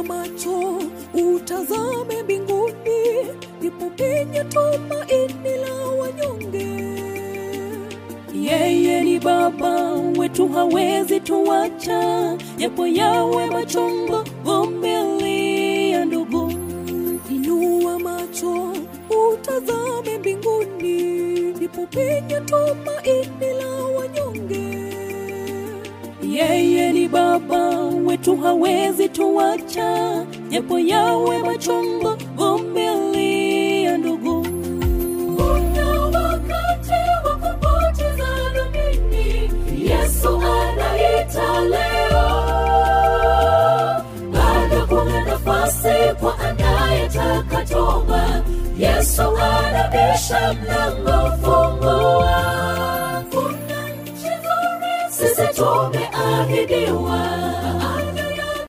macho utazame mbinguni, ndipo penye tumaini la wanyonge. Yeye ni Baba wetu, hawezi tuacha, japo yawe machongo, vumilia ndugu. Inua macho utazame mbinguni, ndipo penye tumaini la wanyonge. Yeye ni Baba wetu, hawezi tuacha, japo yawe machongo, vumilia ndugu. Kuna wakati wa kupoteza tumaini, Yesu anaita leo. Bado kuna nafasi kwa anayetaka toba. Yesu anabisha mlango, fungua. Kuna nchi nzuri sisi tumeahidiwa,